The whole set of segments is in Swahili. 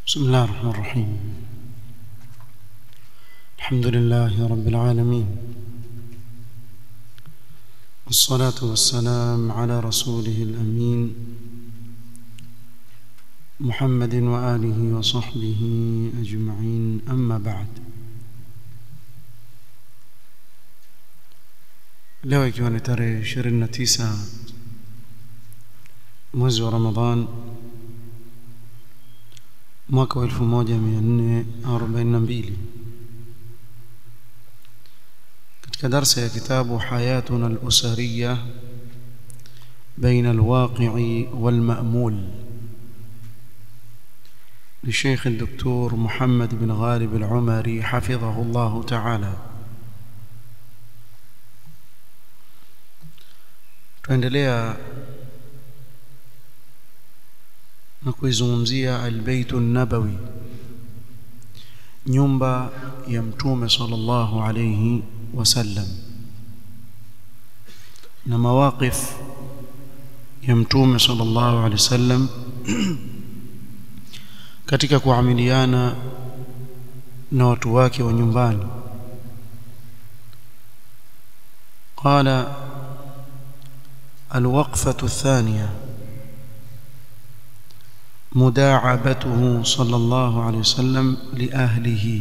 بسم الله الرحمن الرحيم الحمد لله رب العالمين والصلاة والسلام على رسوله الأمين محمد وآله وصحبه أجمعين أما بعد leo ikiwa ni tarehe 29 mwezi wa Ramadhan mwaka wa 1442 katika darsa ya kitabu hayatuna al-usariya بين الواقع والمأمول للشيخ الدكتور محمد بن غالب العمري حفظه الله تعالى tuendelea na kuizungumzia albaytu nabawi nyumba ya mtume sallallahu alayhi wasallam na mawaqif ya mtume sallallahu alayhi wasallam katika kuamiliana na watu wake wa nyumbani qala الوقفة الثانية مداعبته صلى الله عليه وسلم لأهله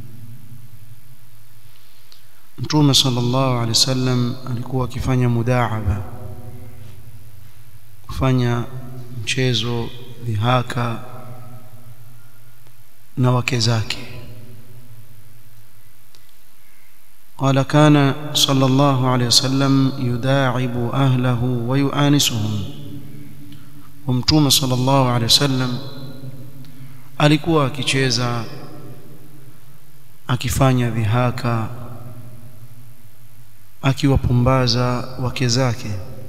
Mtume sallallahu alaihi wasallam alikuwa akifanya mudaaba kufanya mchezo dhihaka na wake zake قال كان صلى الله عليه وسلم يداعب أهله ويؤانسهم ومتوم صلى الله عليه وسلم alikuwa akicheza akifanya dhihaka akiwapumbaza wake zake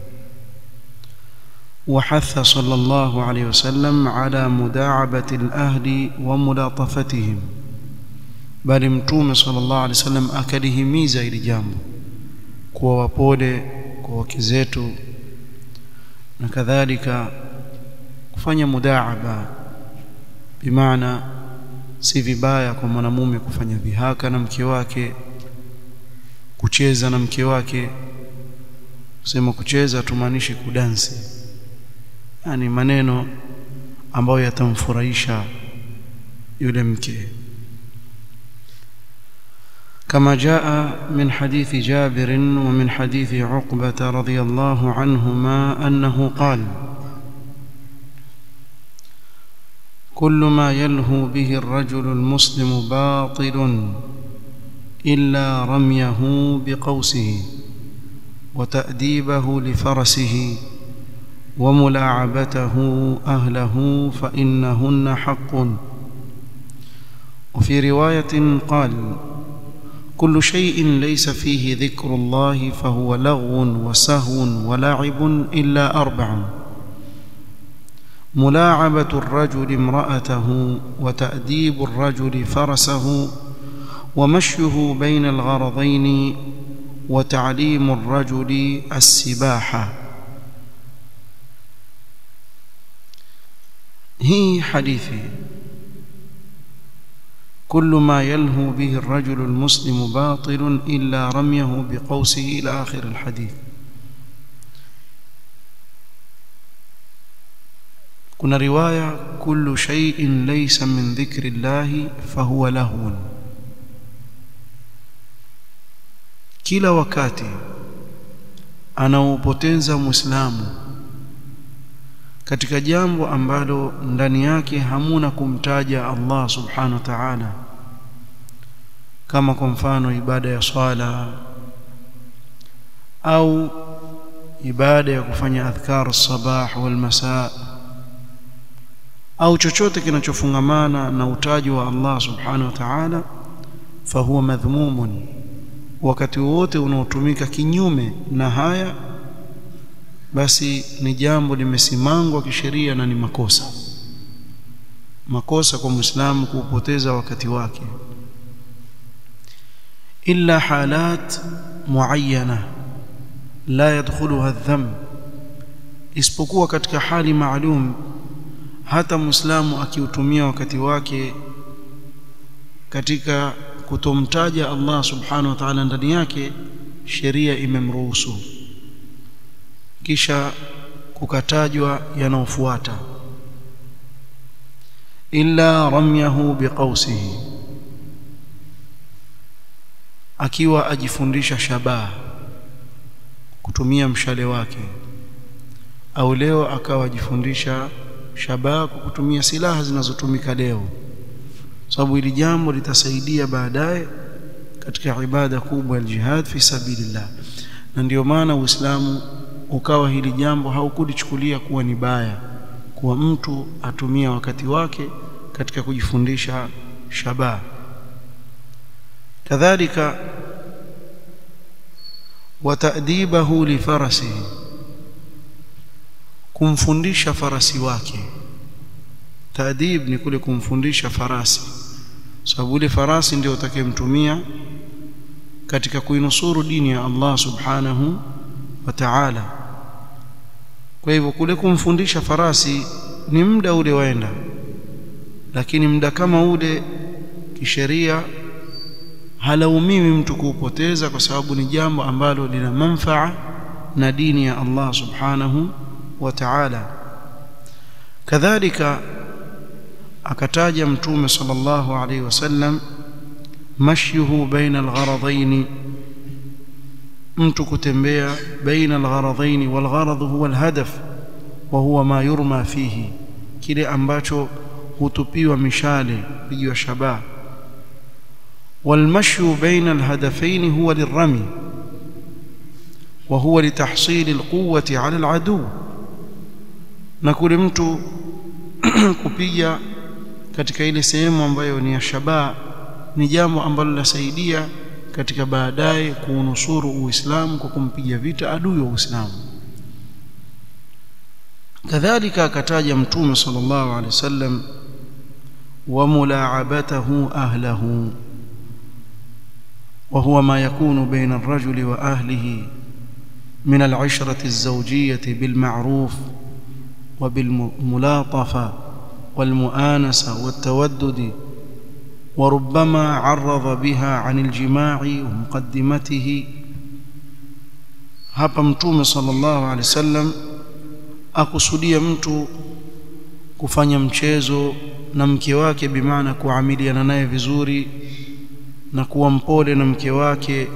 وحث صلى الله عليه وسلم على مداعبة الأهل وملاطفتهم bali mtume sallallahu alaihi wasallam akalihimiza hili jambo kuwa wapole kwa wake zetu na kadhalika kufanya mudaaba bimaana si vibaya kwa mwanamume kufanya vihaka na mke wake kucheza na mke wake kusema kucheza tumaanishi kudansi yani maneno ambayo yatamfurahisha yule mke كما جاء من حديث جابر ومن حديث عقبة رضي الله عنهما أنه قال كل ما يلهو به الرجل المسلم باطل إلا رميه بقوسه وتأديبه لفرسه وملاعبته أهله فإنهن حق وفي رواية قال كل شيء ليس فيه ذكر الله فهو لغو وسهو ولعب إلا أربع ملاعبة الرجل امرأته وتأديب الرجل فرسه ومشيه بين الغرضين وتعليم الرجل السباحة هي حديثي كل ما يلهو به الرجل المسلم باطل إلا رميه بقوسه إلى آخر الحديث كنا رواية كل شيء ليس من ذكر الله فهو لهو kila wakati anaupoteza muislamu katika jambo ambalo ndani yake hamuna kumtaja Allah subhanahu wa ta'ala kama kwa mfano ibada ya swala au ibada ya kufanya adhkar sabah wal masaa au chochote kinachofungamana na utaji wa Allah subhanahu wa ta'ala fahuwa madhmumun wakati wote unaotumika kinyume na haya basi ni jambo limesimangwa kisheria na ni makosa makosa kwa muislamu kuupoteza wakati wake illa halat muayyana la yadkhuluha adh-dhanb isipokuwa katika hali maalum hata muislamu akiutumia wakati wake katika kutomtaja Allah subhanahu wa ta'ala ndani yake sheria imemruhusu kisha kukatajwa yanaofuata illa ramyahu biqausihi akiwa ajifundisha shabaha kutumia mshale wake au leo akawa ajifundisha shabaha kwa kutumia silaha zinazotumika leo sababu hili jambo litasaidia baadaye katika ibada kubwa ya jihad fi sabilillah na ndio maana Uislamu ukawa hili jambo haukulichukulia kuwa ni baya kuwa mtu atumia wakati wake katika kujifundisha shabaha kadhalika watadibahu lifarasihi kumfundisha farasi wake taadib ni kule kumfundisha farasi sababu ile farasi ndio utakayemtumia katika kuinusuru dini ya Allah subhanahu wa ta'ala kwa hivyo kule kumfundisha farasi ni muda ule waenda lakini muda kama ule kisheria halaumiwi mtu kuupoteza kwa sababu ni jambo ambalo lina manfaa na dini ya Allah subhanahu wa ta'ala kadhalika akataja mtume sallallahu alaihi wasallam mashyuhu baina algharadain mtu kutembea baina algharadain walgharad huwa alhadaf wa huwa ma yurma fihi kile ambacho hutupiwa mishale pigiwa shabaha والمشي بين الهدفين هو للرمي وهو لتحصيل القوة على العدو نقول mtu kupiga katika ile sehemu ambayo ni ya shabaha ni jambo ambalo linasaidia katika baadaye kuunusuru Uislamu kwa kumpiga vita adui wa Uislamu kadhalika akataja mtume sallallahu alaihi wasallam wa mulaabatahu ahlahu وهو ما يكون بين الرجل واهله من العشره الزوجيه بالمعروف وبالملاطفه والمؤانسه والتودد وربما عرض بها عن الجماع ومقدمته hapa mtume sallallahu alaihi wasallam akusudia mtu kufanya mchezo na mke wake bimaana kuamiliana naye vizuri na kuwa mpole na mke wake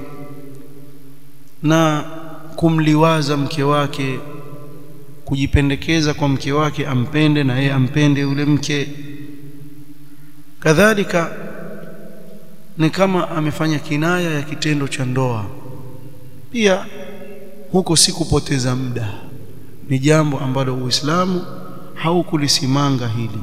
na kumliwaza mke wake kujipendekeza kwa mke wake ampende na yeye ampende yule mke kadhalika ni kama amefanya kinaya ya kitendo cha ndoa pia huko si kupoteza muda ni jambo ambalo Uislamu haukulisimanga hili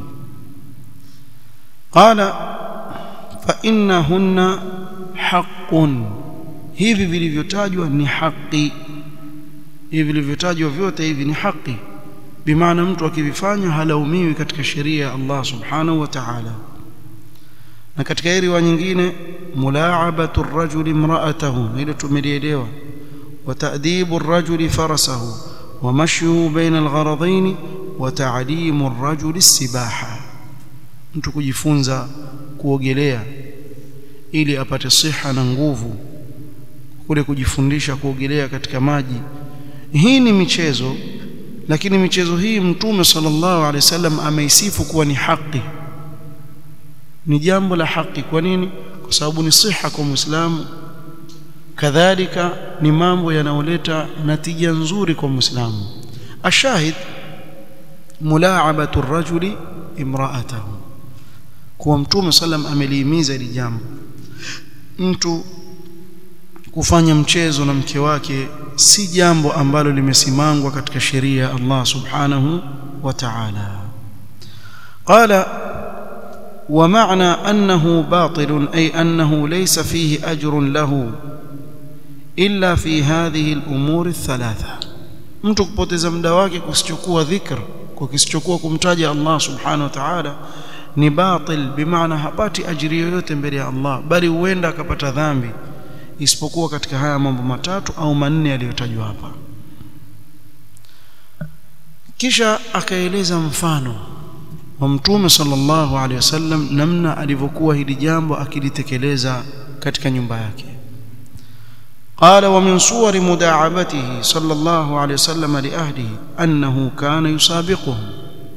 qala fa innahunna haqqun hivi vilivyotajwa ni haki hivi vilivyotajwa vyote hivi ni haki bimaana mtu akivifanya halaumiwi katika sheria ya Allah subhanahu wa ta'ala na katika hii riwaya nyingine mulaabatu ar-rajuli imra'atahu ile tumelielewa wa ta'dibu ar-rajuli farasahu wa mashyuhu baina al-gharadain wa ta'limu ar-rajuli as-sibaha mtu kujifunza kuogelea ili apate siha na nguvu kule kujifundisha kuogelea katika maji hii ni michezo lakini michezo hii mtume sallallahu alaihi wasallam ameisifu kuwa ni haki ni jambo la haki kwa nini kwa sababu ni siha kwa muislamu kadhalika ni mambo yanayoleta natija nzuri kwa muislamu ashahid mulaabatu rajuli imraatahu kuwa mtume sallam amelihimiza hili jambo mtu kufanya mchezo na mke wake si jambo ambalo limesimangwa katika sheria ya Allah subhanahu wa ta'ala qala ومعنى أنه باطل أي أنه ليس فيه أجر له إلا في هذه الأمور الثلاثة mtu kupoteza muda wake kusichokuwa dhikr kwa kisichokuwa kumtaja Allah subhanahu wa ta'ala ni batil bimaana hapati ajiri yoyote mbele ya Allah bali huenda akapata dhambi isipokuwa katika haya mambo matatu au manne yaliyotajwa hapa kisha akaeleza mfano wa mtume sallallahu alaihi wasallam namna alivyokuwa hili jambo akilitekeleza katika nyumba yake قال ومن صور مداعبته صلى الله عليه وسلم لأهله أنه كان يسابقهم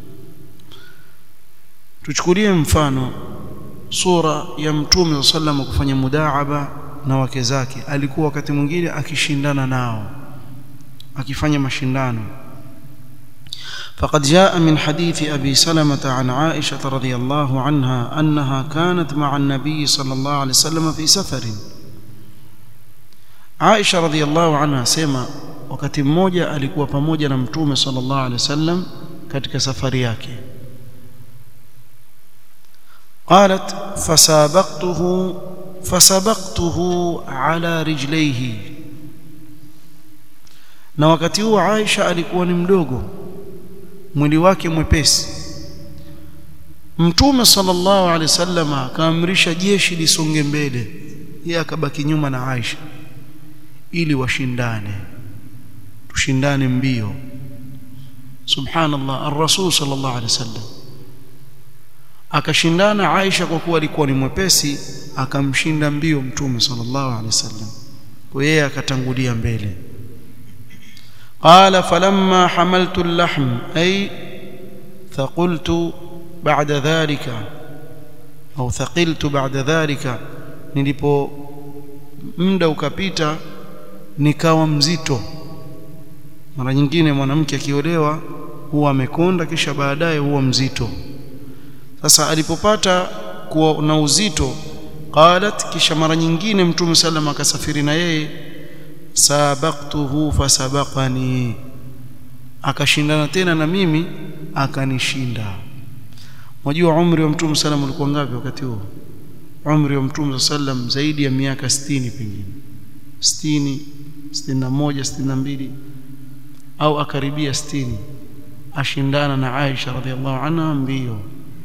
tuchukulie mfano sura ya mtume sallam kufanya mudaaba na wake zake alikuwa wakati mwingine akishindana nao akifanya mashindano فقد جاء من حديث أبي سلمة عن عائشة رضي الله عنها أنها كانت مع النبي صلى الله عليه وسلم في سفر Aisha radhiallahu anha asema wakati mmoja alikuwa pamoja na mtume sallallahu alaihi wasallam katika safari yake قالت فسابقته فسبقته على رجليه na wakati huo Aisha alikuwa ni mdogo mwili wake mwepesi Mtume sallallahu alaihi wasallam akaamrisha jeshi lisonge mbele yeye akabaki nyuma na Aisha ili washindane tushindane mbio subhanallah ar-rasul sallallahu alaihi wasallam akashindana Aisha kwa kuwa alikuwa ni mwepesi akamshinda mbio mtume sallallahu alaihi wasallam kwa yeye akatangulia mbele قال فلما حملت اللحم أي ثقلت بعد ذلك أو ثقلت بعد ذلك nilipo muda ukapita nikawa mzito mara nyingine mwanamke akiolewa huwa amekonda kisha baadaye huwa mzito sasa alipopata kuwa na uzito qalat kisha mara nyingine mtume sallam akasafiri na yeye sabaqtuhu fasabaqani akashindana tena na mimi akanishinda Unajua umri wa Mtume sallam ulikuwa ngapi wakati huo? Umri wa Mtume sallam zaidi ya miaka 60 pengine. 60, 61, 62 au akaribia 60 ashindana na Aisha radhiallahu anha mbio.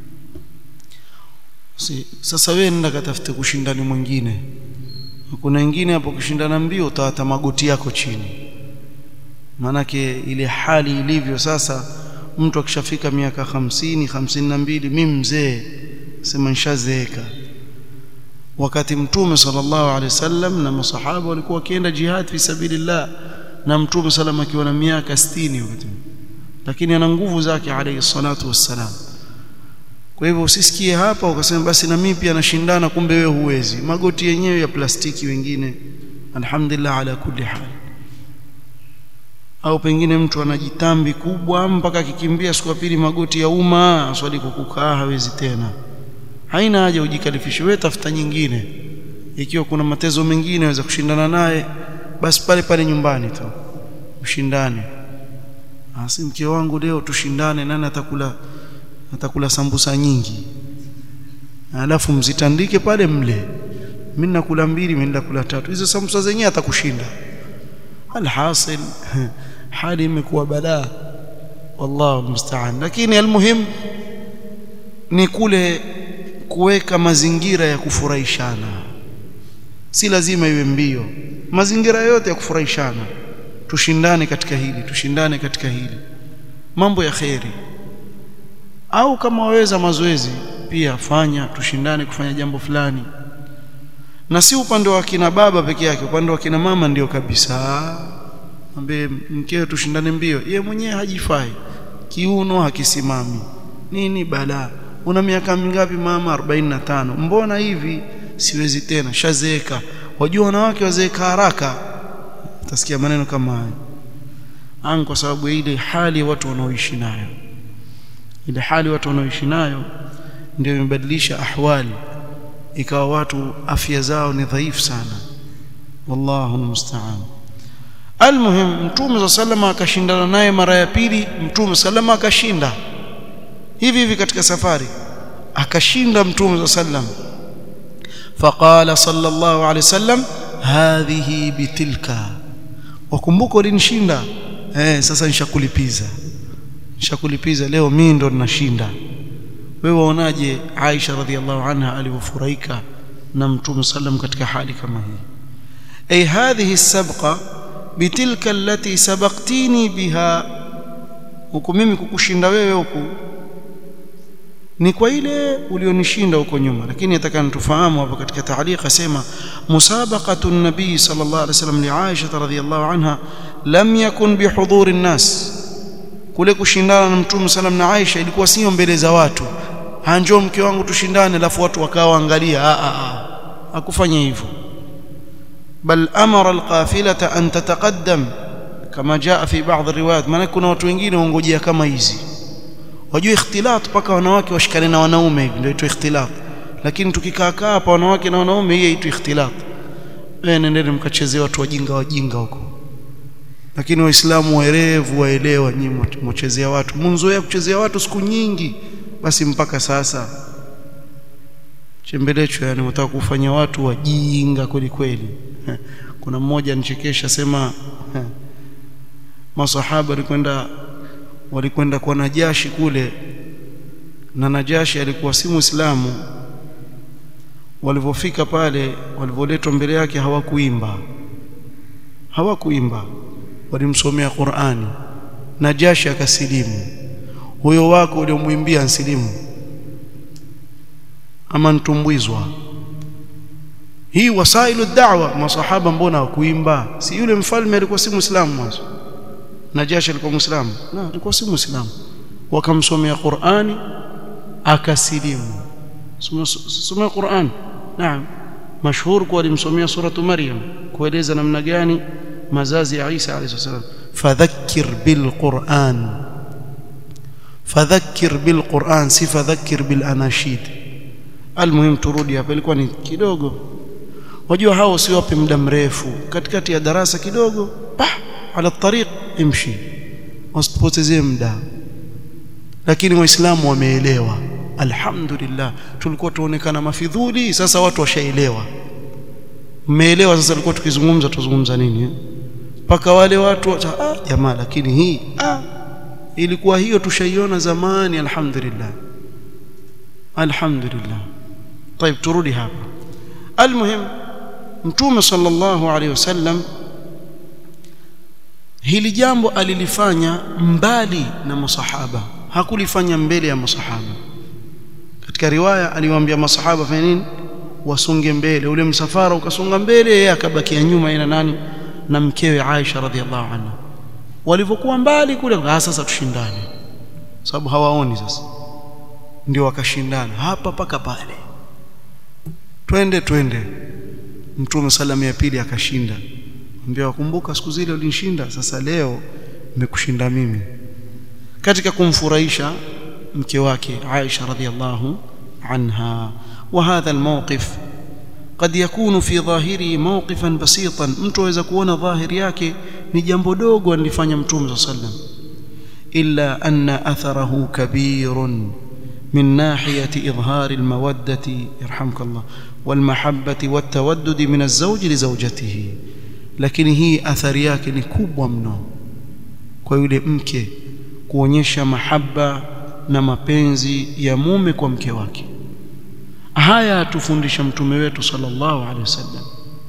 Si, sasa wewe nenda katafute kushindani mwingine. Kuna wengine hapo kushindana mbio utawata magoti yako chini. Manake ile hali ilivyo sasa mtu akishafika miaka hamsini hamsini na mbili mimi mzee sema nishazeeka wakati mtume sallallahu alaihi wasallam na masahaba walikuwa wakienda jihad fi sabilillah na mtume sallam akiwa na miaka 60 wakati lakini ana nguvu zake alayhi salatu wassalam kwa hivyo usisikie hapa ukasema basi na mimi pia nashindana kumbe wewe huwezi magoti yenyewe ya plastiki wengine alhamdulillah ala kulli hal au pengine mtu anajitambi kubwa mpaka akikimbia siku ya pili magoti ya umma swali kukukaa hawezi tena haina haja ujikalifishe wewe tafuta nyingine ikiwa kuna matezo mengine waweza kushindana naye basi pale pale nyumbani tu ushindane asi mke wangu leo tushindane nani atakula atakula sambusa nyingi alafu mzitandike pale mle mimi nakula mbili mimi nakula tatu hizo sambusa zenyewe atakushinda alhasil hali imekuwa balaa wallahu musta'an lakini almuhim ni kule kuweka mazingira ya kufurahishana si lazima iwe mbio mazingira yote ya kufurahishana tushindane katika hili tushindane katika hili mambo ya kheri au kama waweza mazoezi pia fanya tushindane kufanya jambo fulani na si upande wa kina baba peke yake upande wa kina mama ndio kabisa ambaye mkeo tushindane mbio yeye mwenyewe hajifai kiuno hakisimami nini balaa una miaka mingapi mama 45 mbona hivi siwezi tena shazeeka wajua wanawake wazeeka haraka utasikia maneno kama haya an kwa sababu ile hali watu wanaoishi nayo ile hali watu wanaoishi nayo ndio imebadilisha ahwali ikawa watu afya zao ni dhaifu sana wallahu almusta'an almuhim mtume sallama akashindana naye mara ya pili mtume sallama akashinda hivi hivi katika safari akashinda mtume sallam faqala sallallahu alayhi wasallam hadhihi bitilka wakumbuka ulinishinda eh sasa nishakulipiza nishakulipiza leo mimi ndo ninashinda wewe waonaje Aisha radhiallahu anha alivyofurahika na mtume sallam katika hali kama hii ay hadhihi sabqa bitilka allati sabaqtini biha huku mimi kukushinda wewe huku ni kwa ile ulionishinda huko nyuma lakini atakana tufahamu hapa katika taaliq asema musabaqatu nabii sallallahu alaihi wasallam li Aisha radhiyallahu anha lam yakun bihudhuri nnas kule kushindana na mtume sallam na Aisha ilikuwa sio mbele za watu hanjo mke wangu tushindane alafu watu wakawa angalia a a a hakufanya hivyo bal amara alqafilata an tataqaddam kama jaa fi baadhi riwayat maana kuna watu wengine waongojea kama hizi wajua ikhtilat mpaka wanawake washikane na wanaume hivi ndio itwa ikhtilat lakini tukikaa kaa hapa wanawake na wanaume hii itwa ikhtilat wewe nendeni mkachezea watu wajinga wajinga huko lakini waislamu waerevu waelewa nyinyi mchezea watu mnzoea kuchezea watu siku nyingi basi mpaka sasa chembelecho yani unataka kufanya watu wajinga kweli kweli kuna mmoja anichekesha sema masahaba walikwenda walikwenda kwa Najashi kule na Najashi alikuwa si Muislamu walipofika pale walivoletwa mbele yake hawakuimba hawakuimba walimsomea Qur'ani Najashi akasilimu huyo wako uliomwimbia ansilimu ama ntumbwizwa hii wasailu da'wa masahaba mbona hawakuimba si yule mfalme alikuwa si muislamu mwanzo Najashi alikuwa muislamu na alikuwa si muislamu wakamsomea Qur'ani akasilimu soma Qur'an naam mashhur kwa alimsomea suratu Maryam kueleza namna gani mazazi ya Isa alayhi salam fadhakkir bil Qur'an fadhakkir bil Qur'an si fadhakkir bil anashid almuhim turudi hapa ilikuwa ni kidogo wajua hao usiwape muda mrefu katikati ya darasa kidogo pa ala tariq imshi wasipotezee muda lakini waislamu wameelewa alhamdulillah tulikuwa tuonekana mafidhuli sasa watu washaelewa mmeelewa sasa tulikuwa tukizungumza tuzungumza nini mpaka wale watu ah jamaa lakini hii ah ilikuwa hiyo tushaiona zamani alhamdulillah alhamdulillah طيب turudi hapa almuhim mtume sallallahu alaihi wasallam hili jambo alilifanya mbali na masahaba hakulifanya mbele ya masahaba katika riwaya aliwaambia masahaba fanya nini wasonge mbele ule msafara ukasonga mbele yeye akabakia nyuma ina nani na mkewe Aisha radhiallahu anha walivyokuwa mbali kule ah sasa tushindane sababu hawaoni sasa ndio wakashindana hapa paka pale twende twende mtume salamu ya pili akashinda ambia wakumbuka siku zile ulinishinda sasa leo nimekushinda mimi katika kumfurahisha mke wake Aisha radhiallahu anha وهذا الموقف قد يكون في ظاهره موقفا بسيطا mtu aweza kuona dhahiri yake ni jambo dogo alifanya mtume sallam illa anna atharahu kabirun من ناحية إظهار المودة يرحمك الله والمحبة والتودد من الزوج لزوجته لكن هي أثر yake ni kubwa mno kwa yule mke kuonyesha mahaba na mapenzi ya mume kwa mke wake haya atufundisha mtume wetu sallallahu alaihi wasallam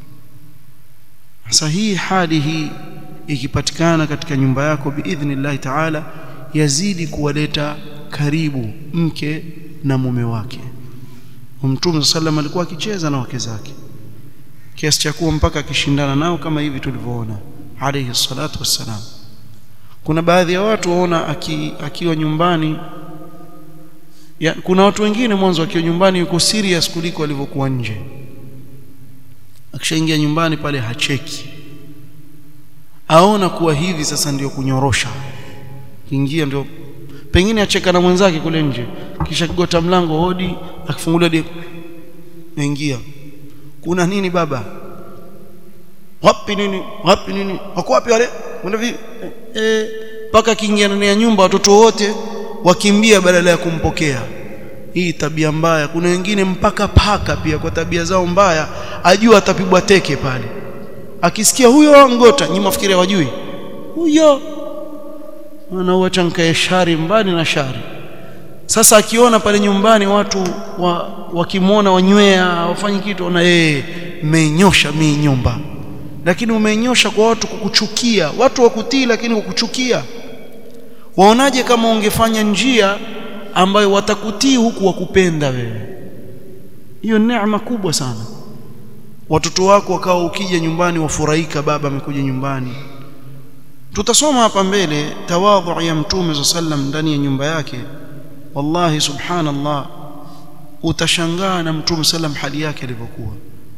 sasa hii hali hii ikipatikana katika nyumba yako biidhnillahi taala yazidi kuwaleta karibu mke na mume wake mtume sallam alikuwa akicheza na wake zake kiasi cha kuwa mpaka akishindana nao kama hivi tulivyoona alayhi salatu wassalam kuna baadhi ya watu waona aki, akiwa nyumbani ya, kuna watu wengine mwanzo akiwa nyumbani yuko serious kuliko alivyokuwa nje akishaingia nyumbani pale hacheki aona kuwa hivi sasa ndio kunyorosha kiingia ndio pengine acheka na mwenzake kule nje kisha kigota mlango hodi akifungulia di naingia kuna nini baba wapi nini wapi nini wako wapi wale kwenda vipi eh paka kiingia ndani ya nyumba watoto wote wakimbia badala ya kumpokea hii tabia mbaya kuna wengine mpaka paka pia kwa tabia zao mbaya ajua atapigwa teke pale akisikia huyo ngota nyinyi mafikiri hawajui huyo anauacha nkae shari mbali na shari sasa akiona pale nyumbani watu wa, wakimwona wanywea wafanyi kitu na yeye menyosha mii nyumba lakini umenyosha kwa watu kukuchukia watu wakutii lakini kukuchukia waonaje kama ungefanya njia ambayo watakutii huku wakupenda wewe hiyo neema kubwa sana watoto wako wakawa ukija nyumbani wafurahika baba amekuja nyumbani tutasoma hapa mbele tawadhu ya mtume sallam ndani ya nyumba yake wallahi subhanallah utashangaa na mtume sallam hali yake ilivyokuwa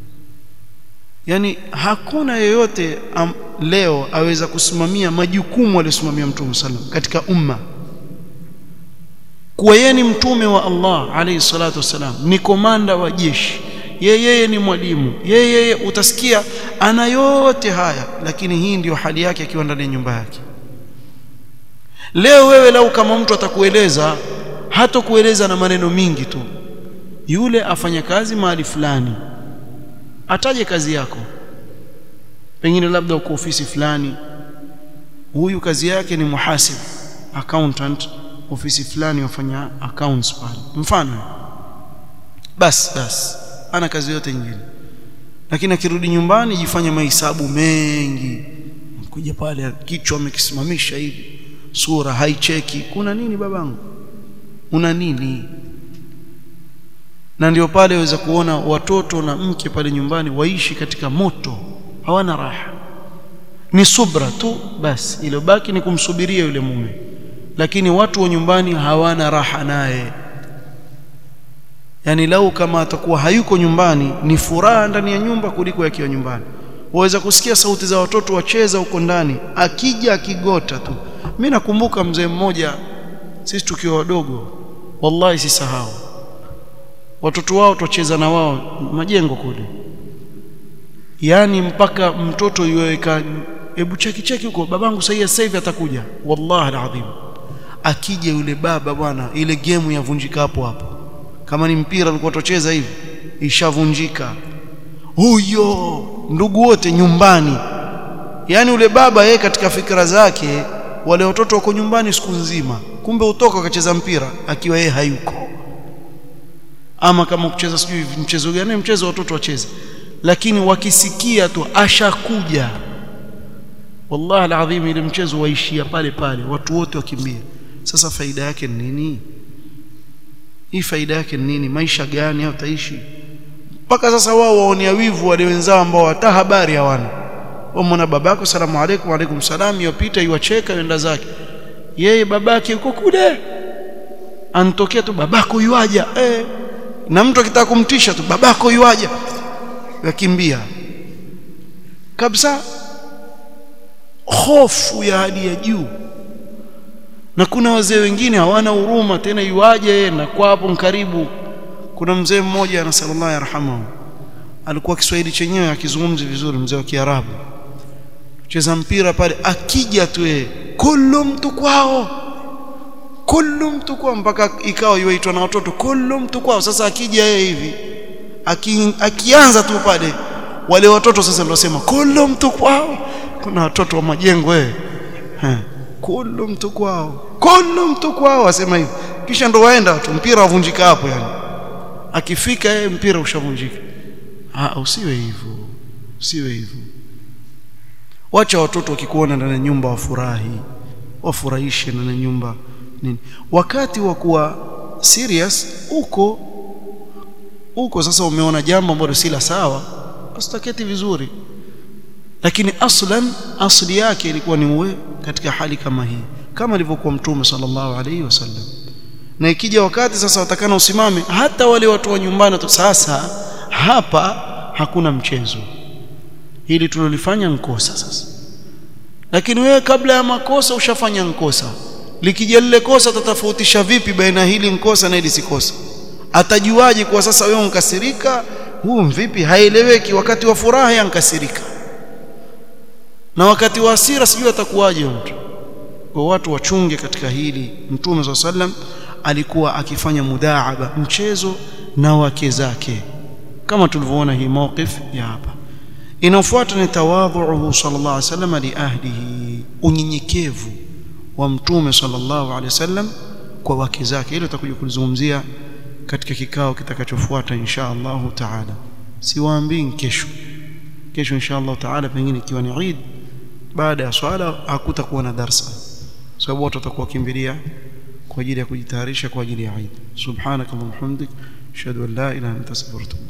yani hakuna yeyote am, leo aweza kusimamia majukumu aliyosimamia mtume sallam katika umma kuwa yeye ni mtume wa Allah alayhi salatu wasalam ni komanda wa jeshi yeye ni mwalimu yeye utasikia ana yote haya lakini hii ndiyo hali yake akiwa ndani ya nyumba yake leo wewe lau kama mtu atakueleza hata kueleza na maneno mingi tu yule afanya kazi mahali fulani ataje kazi yako pengine labda uko ofisi fulani huyu kazi yake ni muhasib accountant ofisi fulani wafanya accounts pale mfano bas bas ana kazi yote nyingine lakini akirudi nyumbani jifanye mahesabu mengi kuja pale kichwa amekisimamisha hivi sura haicheki kuna nini babangu una nini na ndio pale waweza kuona watoto na mke pale nyumbani waishi katika moto hawana raha ni subra tu basi iliyobaki ni kumsubiria yule mume lakini watu wa nyumbani hawana raha naye yani lau kama atakuwa hayuko nyumbani ni furaha ndani ya nyumba kuliko yakiwa nyumbani waweza kusikia sauti za watoto wacheza huko ndani akija akigota tu mimi nakumbuka mzee mmoja sisi tukiwa wadogo wallahi sisahau watoto wao tucheza na wao majengo kule yani mpaka mtoto yuweka hebu cheki cheki huko babangu sasa hivi atakuja wallahi alazim akija yule baba bwana ile game yavunjika hapo hapo kama ni mpira alikuwa tocheza hivi ishavunjika huyo ndugu wote nyumbani yani ule baba yeye katika fikra zake wale watoto wako nyumbani siku nzima kumbe utoka akacheza mpira akiwa yeye hayuko ama kama kucheza sijui mchezo gani mchezo watoto wacheze lakini wakisikia tu ashakuja wallahi alazim ile mchezo waishia pale pale watu wote wakimbia sasa faida yake ni nini hii faida yake ni nini maisha gani au taishi mpaka sasa wao waonea wivu wale wenzao ambao hata habari hawana wamwona babako salamu alaykum alaykum salam yopita iwacheka yenda zake yeye babake yuko kule antokea tu babako yuaja eh na mtu akitaka kumtisha tu babako yuaja yakimbia kabisa hofu ya hali ya juu na kuna wazee wengine hawana huruma tena yuaje na kwa hapo karibu kuna mzee mmoja na sallallahu yarhamu alikuwa Kiswahili chenyewe akizungumza vizuri mzee wa Kiarabu cheza mpira pale akija tu yeye kullu mtu kwao kullu mtu kwao mpaka ikawa yuaitwa na watoto kullu mtu kwao sasa akija yeye hivi aki, akianza tu pale wale watoto sasa ndio wasema kullu mtu kwao kuna watoto wa majengo wewe kullu mtu kwao kullu mtu kwao wasema hivi kisha ndo waenda tu mpira wavunjika hapo yani akifika yeye mpira ushavunjika ah usiwe hivyo usiwe hivyo wacha watoto wakikuona ndani ya nyumba wafurahi wafurahishe ndani ya nyumba nini wakati wa kuwa serious uko uko sasa umeona jambo ambalo si la sawa usitaketi vizuri lakini aslan asli yake ilikuwa ni uwe katika hali kama hii kama alivyokuwa mtume sallallahu alaihi wasallam na ikija wakati sasa watakana usimame hata wale watu wa nyumbani sasa hapa hakuna mchezo hili tulilofanya nkosa sasa lakini wewe kabla ya makosa ushafanya nkosa likija lile kosa tatofautisha vipi baina hili nkosa na hili sikosa atajuaje kwa sasa wewe unkasirika huu vipi haieleweki wakati wa furaha yankasirika na wakati wa hasira sijui atakuwaje mtu kwa watu wachunge katika hili mtume swalla sallam alikuwa akifanya mudaaba mchezo na wake zake kama tulivyoona hii mawqif ya hapa inafuata ni tawadhuhu sallallahu alaihi wasallam li ahlihi unyenyekevu wa mtume sallallahu alaihi wasallam kwa wake zake hilo tutakuja kulizungumzia katika kikao kitakachofuata insha Allah taala siwaambii kesho kesho insha Allah taala pengine ikiwa ni Eid baada ya swala hakutakuwa na darsa sababu watu watakuwa kimbilia kwa ajili ya kujitayarisha kwa ajili ya Eid subhanakallahumma hamdik ashhadu an la ilaha illa anta astaghfiruka